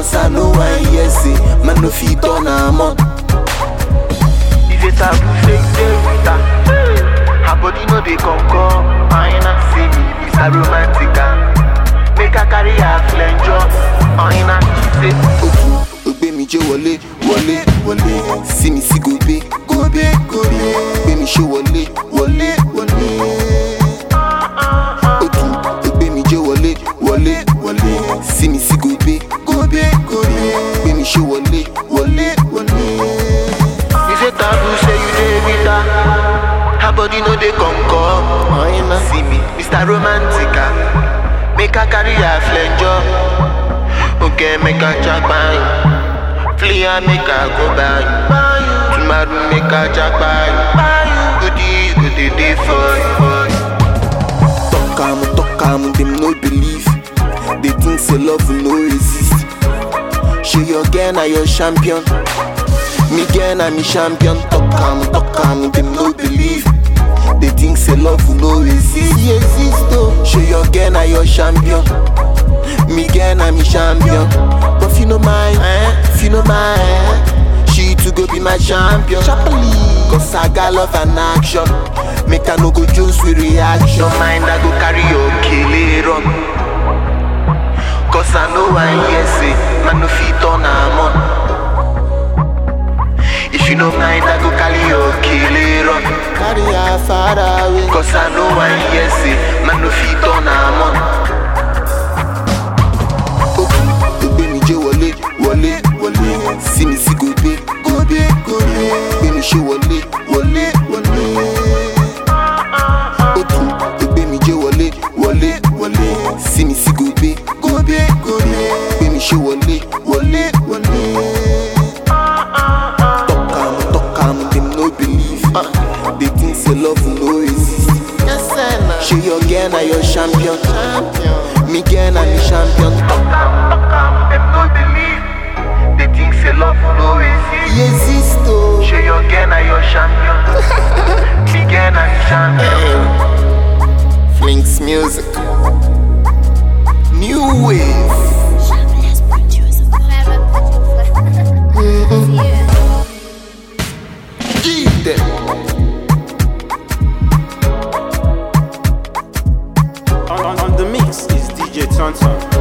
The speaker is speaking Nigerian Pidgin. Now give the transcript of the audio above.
Cause I know I hear say, man no fit turn am on. If a taboo say you dey with her Her body no dey come come Aina see me, Mr. Romantica Make her carry her flenjo Aina say Oku, ogbe mi jẹ́ wọlé, wọlé, wọlé. Sí mi sí gobe, gobe, gobe. Gbé mi ṣe wọlé, wọlé, wọlé. Oku, ogbe mi jẹ́ wọlé, wọlé, wọlé. Sí mi sí gobe, gobe, gobe. Gbé mi ṣe wọlé, wọlé, wọlé. If a taboo say you dey with her Her body no dey come come Aina see me, Mr. Romantica Make her carry her flenjo Okay, make her jagba you Flee her, make her go buy you Tomorrow make her jagba you Goodies go dey dey for you Talk am, talk am, dem no believe. They think say love will no resist. Show your girl na your champion. Me girl na me champion. Talk am, talk am, dem no believe. They think say love will no resist. Resist oh. Show your girl na your champion. Me girl na me champion. But if you no mind, eh? If you no mind, eh? She too go be my champion. Cause I got love and action. Make I no go jones with reaction. No mind, I go carry your killer on. Cause I know I hear say, man no fit turn am on. If you no mind, I go carry your killer on. Carry her far away. Cause I know I hear say, man no fit turn am on. Oku, ogbe mi jẹ́ wọlé, wọlé, wọlé. Sí mi sí gobe, gobe, gobe. Gbé mi ṣe wọlé, wọlé, wọlé. Oku, ogbe mi jẹ́ wọlé, wọlé, wọlé. Sí mi sí gobe, gobe, gobe. Gbé mi ṣe wọlé, wọlé, wọlé. Talk am, talk am, dem no believe. They think say love will no resist. Show your girl na your champion. Me girl na me champion. Talk am, talk am, them no believe. They think say love no exist. Resist oh. Show your girl na your champion. Me girl na the champion. Flinks music. New wave. Shameless producer. Clever producer. Yeah. Give them. On, on, on the mix is DJ Tonton.